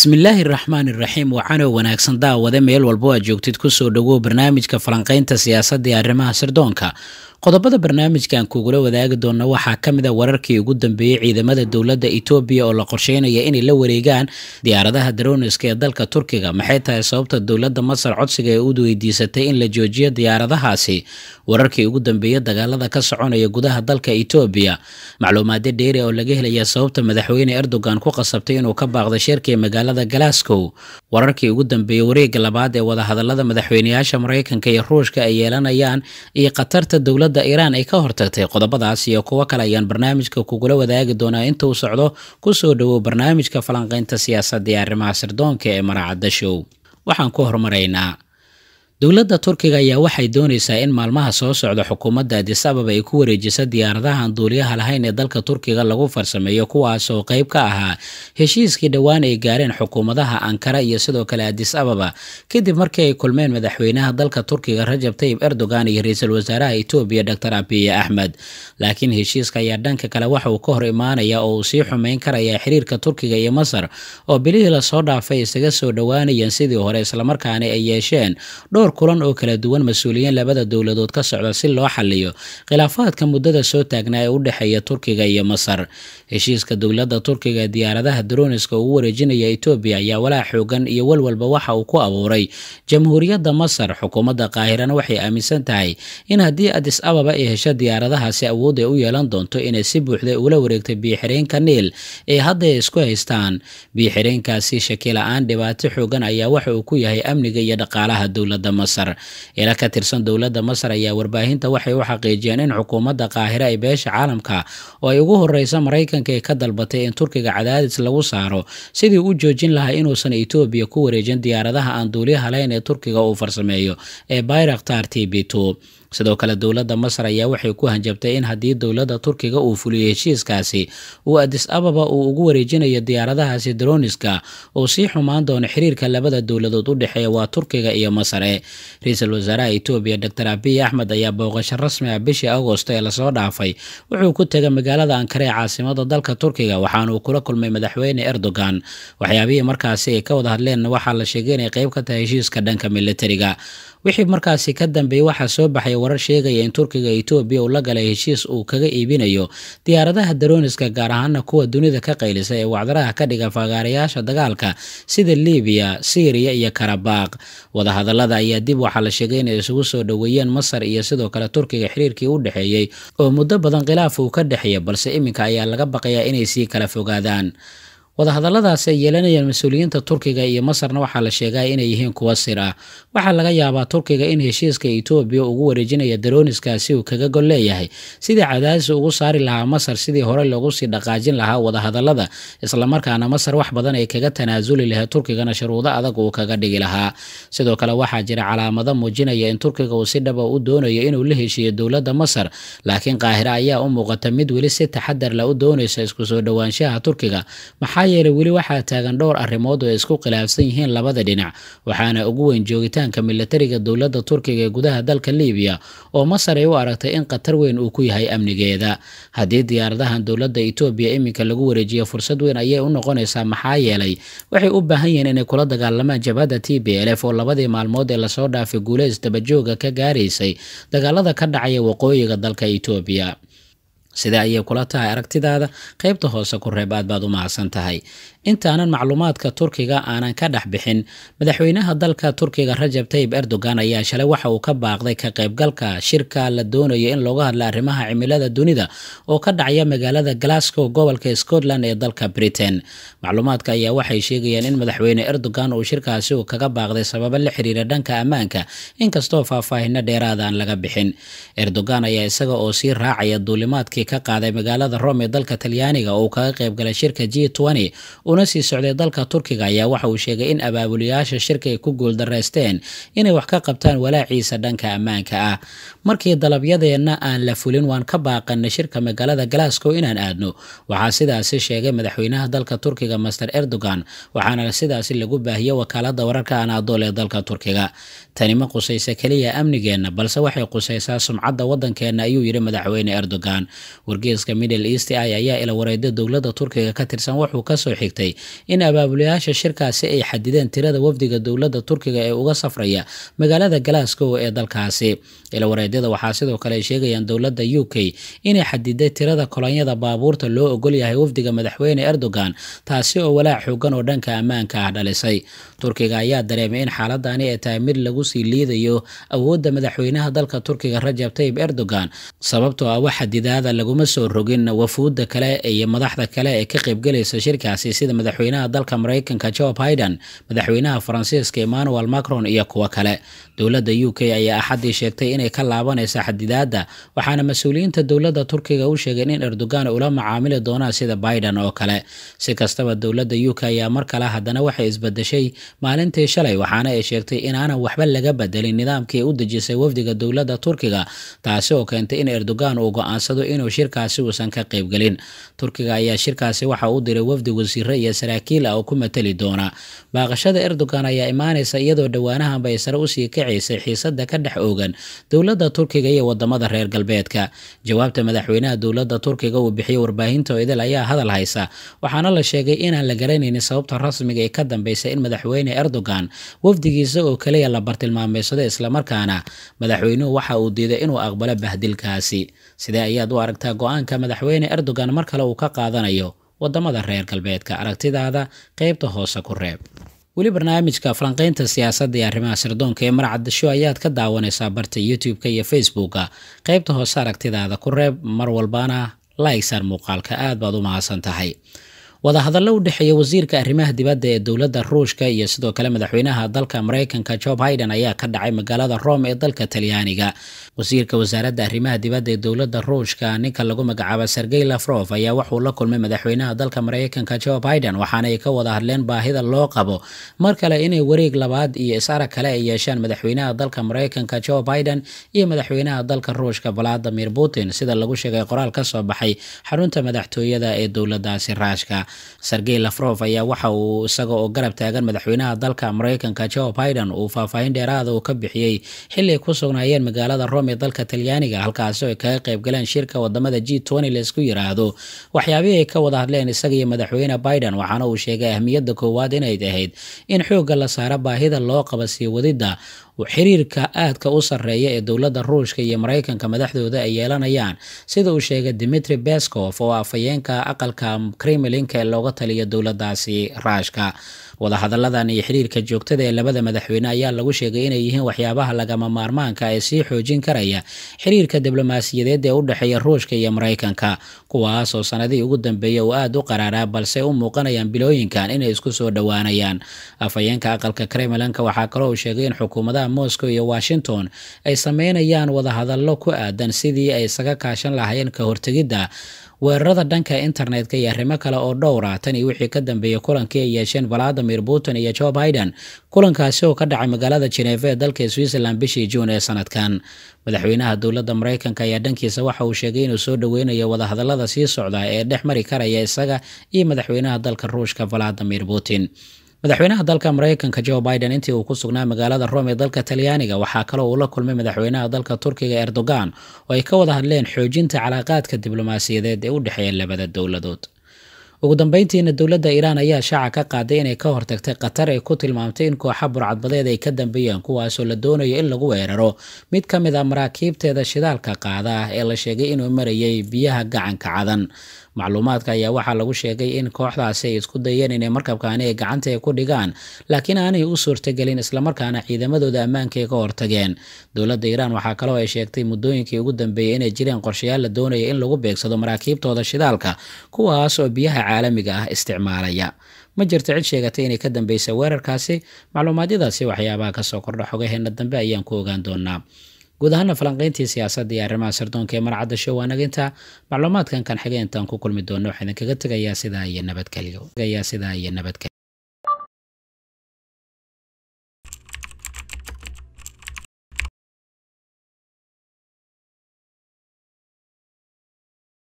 bismillaahi raxmaan iraxiim waxaana wanaagsan daawade meel walbo aad joogtid kusoo dhowow barnaamijka falanqaynta siyaasadda ee arrimaha sirdoonka qodobada barnaamijkan kugula wadaagi doona waxaa ka mid a wararkii ugu dambeeyey ciidamada dowladda etoobiya oo la qorsheynaya inay la wareegaan diyaaradaha daroniska ee dalka turkiga maxay tahay sababta dowladda masar codsiga ee u weydiisatay in la joojiyo diyaaradahaasi wararkii ugu dambeeyey dagaalada ka soconaya gudaha dalka etoobiya macluumaadyo dheeri oo laga helaya sababta madaxweyne erdogan ku qasabtay inuu ka baaqdo shirkii magaalada glasgow wararkii ugu dambeeyey wareega labaad ee wadahadalada madaxweyneyaasha maraykanka iyo ruushka ay yeelanayaan iyo khatarta dowladda iiraan ay ka hortagtay qodobadaas iyo kuwo kale ayaan barnaamijka kugula wadaagi doonaa inta uu socdo kusoo dhowow barnaamijka falanqaynta siyaasadda ee arrimaha sirdoonka ee maraacadda show waxaan ku horumaraynaa dowladda turkiga ayaa waxay doonaysaa in maalmaha soo socda xukuumadda adis ababa ay ku wareejiso diyaaradahan duuliyaha lahayn ee dalka turkiga lagu farsameeyo kuwaas oo qayb ka ahaa heshiiskii dhowaan ay gaareen xukuumadaha ankara iyo sidoo kale adis ababa kadib markii ay kulmeen madaxweynaha dalka turkiga rajab tayib erdogan iyo ra-iisul wasaaraha etoobiya doctor abiye axmed laakiin heshiiska ayaa dhanka kale waxa uu ka hor imaanaya oo uu sii xumeyn karaya xiriirka turkiga iyo masar oo bilihii lasoo dhaafay isaga soo dhowaanayeen sidii hore islamarkaana ay yeesheen dhowr kulan oo kala duwan mas-uuliyiin labada dowladood ka socda si loo xaliyo khilaafaadka muddada soo taagnaa ee u dhexeeya turkiga iyo masar heshiiska dowladda turkiga ee diyaaradaha daroniska ugu wareejinaya etoobiya ayaa walaac xoogan iyo walwalba waxa uu ku abuuray jamhuuriyadda masar xukuumadda qaahirana waxay aaminsan tahay in haddii adis ababa ay hesho diyaaradahaasi awood ay u yeelan doonto inay si buuxda ula wareegto biyo-xireenka niil ee hadda ay isku haystaan biyo-xireenkaasi shakila-aan dhibaato xoogan ayaa waxa uu ku yahay amniga iyo dhaqaalaha dowladda masar ila ka tirsan dowladda masar ayaa warbaahinta waxay u xaqiijiyeen in xukuumadda qaahire ay beesha caalamka oo ay ugu horeysa maraykanka ee ka dalbatay in turkiga cadaadis lagu saaro sidii u joojin lahaa inuusan etoobiya ku wareejin diyaaradaha aan duuliyaha lahayn ee turkiga uu farsameeyo ee bayraktar t b two sidoo kale dowladda masar ayaa waxay ku hanjabtay in haddii dowladda turkiga uu fuliyo heshiiskaasi uu adis ababa uu ugu wareejinayo diyaaradahaasi daroniska uu sii xumaan doono xiriirka labada dowladood u dhexeeya waa turkiga iyo masare ra-iisul wasaaraha etoobiya doctor abiy axmed ayaa booqasho rasmi ah bishii agosto ee lasoo dhaafay wuxuu ku tegay magaalada ankare ee caasimada dalka turkiga waxaanuu kula kulmay madaxweyne erdogan waxyaabihii markaasi ay ka wada hadleen waxaa la sheegay inay qayb ka tahay heshiiska dhanka militariga wixii markaasi ka dambeeyey waxaa soo baxay warar sheegaya in turkiga etoobiya uu la galay heshiis uu kaga iibinayo diyaaradaha daroniska gaar ahaana kuwa dunida ka qaylisa ee wacdaraha ka dhiga fagaarayaasha dagaalka sida libiya syriya iyo karabaaq wadahadalada ayaa dib waxaa la sheegay inay isugu soo dhoweeyeen masar iyo sidoo kale turkiga xiriirkii u dhexeeyey oo muddo badan khilaaf uu ka dhexeeya balse iminka ayaa laga baqayaa inay sii kala fogaadaan wadahadalladaasi ay yeelanayaan mas-uuliyiinta turkiga iyo masarna waxaa la sheegaa inay yihiin kuwa sir ah waxaa laga yaabaa turkiga in heshiiska etoobiya ugu wareejinaya daroniskaasi uu kaga gol leeyahay sidii cadaadis ugu saari lahaa masar sidii hore loogu sii dhaqaajin lahaa wadahadallada islamarkaana masar wax badan ay kaga tanaasuli lahayd turkigana shuruudo adag uu kaga dhigi lahaa sidoo kale waxaa jira calaamado muujinaya in turkiga uu si dhaba u doonayo inuu la heshiiyo dowladda masar laakiin qaahire ayaa u muuqata mid weli si taxadar la u doonaysa isku soo dhowaanshaha turkiga maxaa yeelay weli waxaa taagan dhowr arrimood oo ay isku khilaafsan yihiin labada dhinac waxaana ugu weyn joogitaanka militariga dowladda turkiga ee gudaha dalka libiya oo masar ay u aragtay in khatar weyn uu ku yahay amnigeeda haddii diyaaradahan dowladda etoobiya iminka lagu wareejiyo fursad weyn ayay u noqonaysaa maxaa yeelay waxay u baahan yihiin inay kula dagaalamaan jabhadda t b l f oo labadii maalmood ee lasoo dhaafay guuleys dabajooga ka gaaraysay dagaalada ka dhacaya waqooyiga dalka etoobiya sida ayay kula tahay aragtidaada qaybta hoose ku reeb aad baad u mahadsan tahay intaanan macluumaadka turkiga aanan ka dhex bixin madaxweynaha dalka turkiga rajab tayib erdogan ayaa shalay waxa uu ka baaqday ka qaybgalka shirka la doonayo in looga hadla arrimaha cimilada dunida oo ka dhacaya magaalada glasgow gobolka scotland ee dalka britain macluumaadka ayaa waxay sheegayaan in madaxweyne erdogan uu shirkaasi uu kaga baaqday sababo la xiriira dhanka ammaanka inkastoo faahfaahino dheeraada aan laga bixin erdogan ayaa isaga oo sii raacaya duulimaadkii ka qaaday magaalada rome ee dalka talyaaniga oo uu kaga qaybgalay shirka g una sii socday dalka turkiga ayaa waxa uu sheegay in abaabuliyaasha shirka ay ku guuldaraysteen inay wax ka qabtaan walaaciisa dhanka ammaanka ah markii dalabyadeenna aan la fulin waan ka baaqanay shirka magaalada glasgow inaan aadno waxaa sidaasi sheegay madaxweynaha dalka turkiga master erdogan waxaana sidaasi lagu baahiyey wakaalada wararka anaadool ee dalka turkiga tani ma qusaysa keliya amnigeenna balse waxay qusaysaa sumcadda waddankeenna ayuu yidhi madaxweyne erdogan wargeeska middle east i ayaa ila wareeda dowladda turkiga ka tirsan wuxuu kasoo xigtay sheegtay in abaabulayaasha shirkaasi ay xadideen tirada wafdiga dowladda turkiga ee uga safraya magaalada glasgow ee dalkaasi ilawareedyada waxaa sidoo kale ay sheegayaan dowladda u k inay xadiday tirada kolonyada baabuurta loo ogol yahay wafdiga madaxweyne erdogan taasi oo walaac xoogan oo dhanka ammaanka ah dhalisay turkiga ayaa dareemay in xaaladani ay tahay mid lagu sii liidayo awoodda madaxweynaha dalka turkiga rajab tayib erdogan sababtoo ah wax xadidaada laguma soo rogin wafuudda kale iyo madaxda kale ee ka qaybgelaysa shirkaasi sida madaxweynaha dalka maraykanka joe biden madaxweynaha faransiiska emmanuel macron iyo kuwo kale dowladda u k ayaa axaddii sheegtay inay ka laabanaysa xadidaadda waxaana mas-uuliyiinta dowladda turkiga u sheegeen in erdogan ula macaamili doonaan sida biden oo kale si kastaba dowladda u k ayaa mar kale haddana waxay isbedeshay maalintii shalay waxaana ay sheegtay inaanan waxba laga bedelin nidaamkii u dejisay wafdiga dowladda turkiga taasi oo keentay in erdogan uu go-aansado inuu shirkaasi uusan ka qaybgelin turkiga ayaa shirkaasi waxa u diray wafdi wasiire iyo saraakiil ah oo ku matali doona baaqashada erdogan ayaa imaanaysa iyadoo dhowaanahanba ay sare usii kacaysay xiisada ka dhex oogan dowladda turkiga iyo wadamada reer galbeedka jawaabta madaxweynaha dowladda turkiga uu bixiyey warbaahinta idil ayaa hadal haysa waxaana la sheegay inaan la garanaynin sababta rasmiga ee ka dambaysa in madaxweyne erdogan wafdigiisa oo kaliya la bartilmaameysado islamarkaana madaxweynuhu waxa uu diiday inuu aqbalo bahdilkaasi sidee ayaad u aragtaa go-aanka madaxweyne erdogan mar kale uu ka qaadanayo wadamada reer galbeedka aragtidaada qeybta hoose ku reeb weli barnaamijka falanqeynta siyaasadda iyo arrimaha sirdoonka ee marcadasho ayaad ka daawanaysaa barta youtube-ka iyo facebooka qeybta hoose aragtidaada ku reeb mar walbana laiksar muuqaalka aad baad u mahadsan tahay wadahadallo u dhexeeya wasiirka arrimaha dibadda ee dowladda ruushka iyo sidoo kale madaxweynaha dalka maraykanka joe biden ayaa ka dhacay magaalada rome ee dalka talyaaniga wasiirka wasaaradda arrimaha dibadda ee dowladda ruushka ninka lagu magacaabo sergey lafrof ayaa waxuu la kulmay madaxweynaha dalka maraykanka joe biden waxaana ay ka wada hadleen baahida loo qabo mar kale inay wareeg labaad iyo is-arag kale ay yeeshaan madaxweynaha dalka maraykanka joe biden iyo madaxweynaha dalka ruushka valadimir putin sida lagu sheegay qoraal ka soo baxay xarunta madaxtooyada ee dowladaasi raashka sergey lafrof ayaa waxa uu isaga oo garab taagan madaxweynaha dalka maraykanka joe biden uu faahfaahin dheeraada uu ka bixiyey xili ay ku sugnaayeen magaalada rome ee dalka talyaaniga halkaasi oo ay kaga qaybgaleen shirka wadamada g tony laisku yiraahdo waxyaabihii ay ka wada hadleen isaga iyo madaxweyne biden waxaana uu sheegay ahmiyadda koowaad inay ahayd in xoogga la saaro baahida loo qaba sii wadidda xiriirka aadka u sarreeya ee dowladda ruushka iyo maraykanka madaxdooda ay yeelanayaan sida uu sheegay dimitri beskov oo afhayeenka aqalka kremlinka ee looga taliya dowladaasi raashka wadahadalladan iyo xiriirka joogtada ee labada madaxweyne ayaa lagu sheegay inay yihiin waxyaabaha lagama maarmaanka ee sii xoojin karaya xiriirka diblomaasiyadeed ee u dhexeeya ruushka iyo maraykanka kuwaas oo sanadihii ugu dambeeyay uu aada u qaraaraa balse u muuqanayaan bilooyinkan inay isku soo dhowaanayaan afhayeenka aqalka kremlinka waxaa kaloo uu sheegay in xukuumadaha moscow iyo washington ay sameynayaan wadahadallo ku aadan sidii ay isaga kaashan lahaayeen ka hortegidda weerarada dhanka internetka iyo arrimo kale oo dhowra tan iyo wixii ka dambeeyey kulankii ay yeesheen valadimir putin iyo joe biden kulankaasi oo ka dhacay magaalada jeneva ee dalka switzerland bishii juun ee sanadkan madaxweynaha dowladda maraykanka ayaa dhankiisa waxa uu sheegay inuu soo dhoweynayo wadahadallada sii socda ee dhex mari karaya isaga iyo madaxweynaha dalka ruushka valadimir putin madaxweynaha dalka maraykanka joe biden intii uu ku sugnaa magaalada rome ee dalka talyaaniga waxaa kaloo uu la kulmay madaxweynaha dalka turkiga erdogan oo ay ka wada hadleen xoojinta calaaqaadka diblomaasiyadeed ee u dhexeeya labada dowladood ugu dambeyntiina dowladda iiraan ayaa shaaca ka qaaday inay ka hortagtay qatar ay ku tilmaamtay in kooxa burcadbadeed ay ka dambeeyeen kuwaasoo la doonayo in lagu weeraro mid ka mid a maraakiibteeda shidaalka qaada ah ee la sheegay inuu marayay biyaha gacanka cadan macluumaadka ayaa waxaa lagu sheegay in kooxdaasi ay isku dayeen inay markabkaani ay gacanta ku dhigaan laakiin aanay u suurtagelin islamarkaana ciidamadooda ammaanka ay ka hortageen dowladda iiraan waxaa kaloo ay sheegtay muddooyinkii ugu dambeeyey inay jireen qorshayaal la doonaya in lagu beegsado maraakiibtooda shidaalka kuwaas oo biyaha caalamiga ah isticmaalaya ma jirto cid sheegatay inay ka dambeysay weerarkaasi macluumaadyadaasi waxyaabaha kasoo kordha xogaheena dambe ayaan ku ogaan doonaa guud ahaana falanqeyntii siyaasadda iyo arrimaha sirdoonka ee marcadda show waanaginta macluumaadkan kan xigay intaan ku kulmi doono waxaa idinkaga tegayaa sidaa iyo nabadgelyo